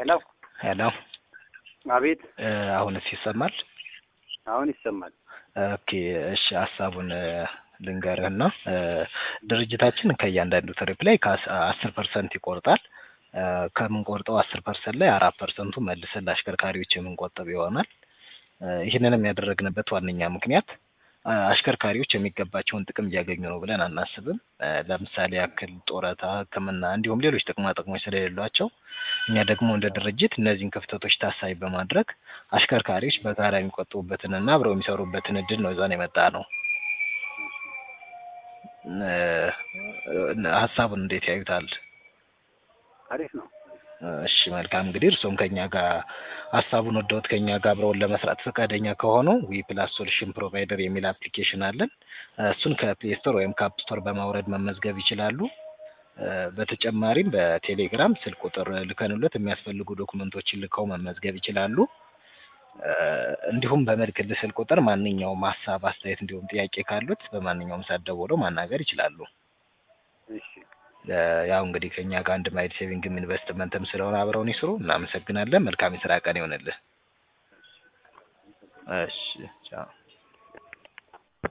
ሄሎ ሄሎ አቤት እ አሁንስ ይሰማል? አሁን ይሰማል። ኦኬ እሺ ሀሳቡን እ ልንገርህና እ ድርጅታችን ከእያንዳንዱ ትሪፕ ላይ ከአስር ፐርሰንት ይቆርጣል። እ ከምንቆርጠው አስር ፐርሰንት ላይ አራት ፐርሰንቱ መልሰን ለአሽከርካሪዎች የምንቆጥብ ይሆናል። እ ይህንንም ያደረግንበት ዋነኛ ምክንያት እ አሽከርካሪዎች የሚገባቸውን ጥቅም እያገኙ ነው ብለን አናስብም። እ ለምሳሌ ያክል ጡረታ፣ ሕክምና እንዲሁም ሌሎች ጥቅማ ጥቅሞች ስለሌሏቸው እኛ ደግሞ እንደ ድርጅት እነዚህን ክፍተቶች ታሳቢ በማድረግ አሽከርካሪዎች በጋራ የሚቆጥቡበትን እና አብረው የሚሰሩበትን እድል ነው ይዘን የመጣ ነው። እ ሀሳቡን እንዴት ያዩታል? አሪፍ ነው። እሺ መልካም እንግዲህ እርስዎም ከኛ ጋር ሀሳቡን ወደውት ከኛ ጋር አብረውን ለመስራት ፈቃደኛ ከሆኑ ዊ ፕላስ ሶሉሽን ፕሮቫይደር የሚል አፕሊኬሽን አለን። እሱን ከፕሌይ ስቶር ወይም ከአፕ ስቶር በማውረድ መመዝገብ ይችላሉ። እ በተጨማሪም በቴሌግራም ስልክ ቁጥር ልከንሎት የሚያስፈልጉ ዶክመንቶችን ልከው መመዝገብ ይችላሉ። እ እንዲሁም በምልክልህ ስልክ ቁጥር ማንኛውም ሀሳብ፣ አስተያየት እንዲሁም ጥያቄ ካሉት በማንኛውም ሰዓት ደውለው ማናገር ይችላሉ። እሺ እ ያው እንግዲህ ከኛ ጋር አንድ ማይል ሴቪንግም ኢንቨስትመንትም ስለሆነ አብረውን ይስሩ። እናመሰግናለን። መልካም የስራ ቀን ይሆንልህ። እሺ ቻው።